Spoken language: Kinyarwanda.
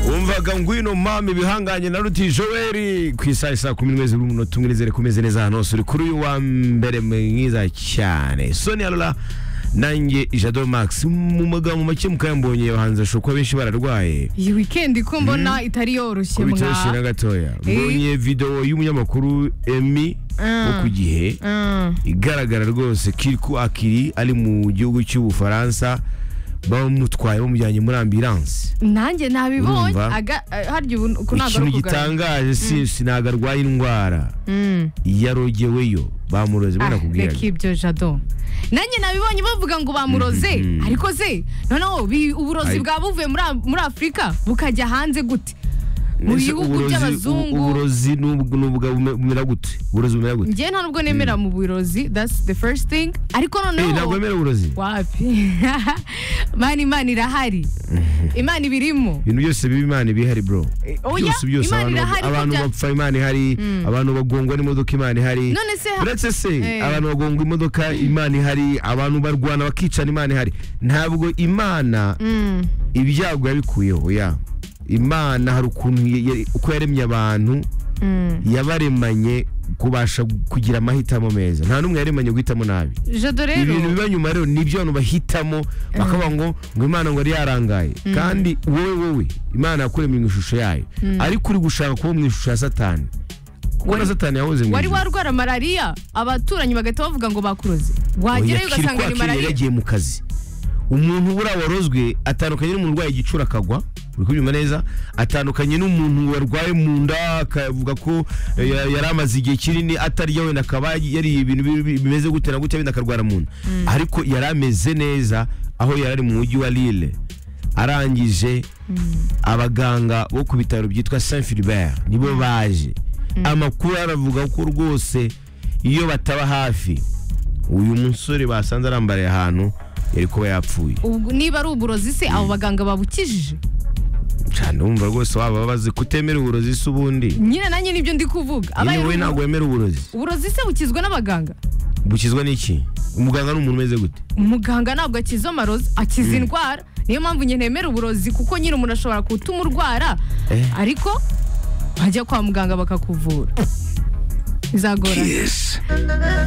umvaga ngwino mama ibihanganye na ruti joel ku isaha isa kumi n'imwe n'umunota umwe nizere kumeze neza ahantu hose uri kuri uyu wa mbere mwiza cyane soni arora nanjye ijado max mu magambo make mukayambonye abahanzi bashobora kuba benshi bararwaye iyi weekend ko mbona itari yoroshye ko mwa bitoroshye na gatoya Eh. mbonye videwo y'umunyamakuru emi wo ku gihe Mm. igaragara rwose kiriko akiri ari mu gihugu cy'ubufaransa bamutwaye bamujyanye muri ambiranse nanjye nabibonye Urumva? aga eh, harya ubu ku ntabwo ikintu ari ukugana gitangaje si si ntabwo arwaye indwara Mm. yarogeweyo bamuroze bino Ah, reka nakubwira ibyo jado nanjye nabibonye bavuga ngo bamuroze Mhm. ariko ze noneho bi- uburozi Ai. bwa buvuye muri A- muri afurika bukajya hanze gute mu Ese bihugu uburozi- by'abazungu- ubu- uburozi n'ubwo n'ubwo bume- bumera gute uburozi bumera gute njye nta nubwo nemera mu burozi that's the first thing ariko Eh, ntabwo noneho bemera uburozi wapi mana imana irahari imana iba irimo ibintu byose biba imana ibihari bro oya, byose byose Imana abantu, irahari, abantu burya- bapfa imana ihari abantu bagongwa n'imodoka imana ihari None se ha- uretse se Eh. abantu bagongwa imodoka imana ihari abantu barwana bakicana imana ihari ntabwo imana Mm. ibyago yabikuyeho ya imana hari ukuntu ya- ya- uko yaremye abantu Mm. yabaremanye kubasha kugira amahitamo meza nta n'umwe yaremanye guhitamo nabi jado ibintu rero biba nyuma rero nibyo abantu bahitamo bakavuga ngo ngo imana ngo yari yarangaye kandi wowe wowe imana yakuremye mu ishusho yayo ariko uri gushaka kuba mu ishusho ya satani kuko na satani yahoze mu wari ijuru warwara malariya abaturanyi bagahita bavuga ngo bakuroze Oya, wagerayo kiri ugasanga ni kwa kiri yari malariya yagiye mu kazi umuntu buriya warozwe atandukanye n'umuntu urwaye igicura akagwa uri kubyumva neza atandukanye n'umuntu warwaye mu nda akavuga ko eh, ya- yari amaze igihe kinini atarya wenda akaba yariye ibintu bi- bi- bimeze gute na gute wenda akarwara mu nda ariko yari ameze neza aho yari ari mu mujyi wa lille arangije abaganga bo ku bitaro byitwa saint philibert nibo baje amakuru aravuga ko rwose iyo bataba hafi uyu musore basanze arambariye ahantu yari kuba yapfuye Ubwo- niba ari uburozi se abo baganga babukijije cyane wumva rwose waba bazi kutemera uburozi se ubundi nyine nanjye nibyo ndi kuvuga abaye nyine wowe ari ntabwo wemera uburozi uburozi se bukizwa n'abaganga bukizwa n'iki umuganga ni umuntu umeze gute umuganga ntabwo akiza amarozi akiza indwara niyo mpamvu nyine nemera uburozi kuko nyine umuntu ashobora gutuma urwara Eh. ariko wajya kwa muganga bakakuvura bizagorana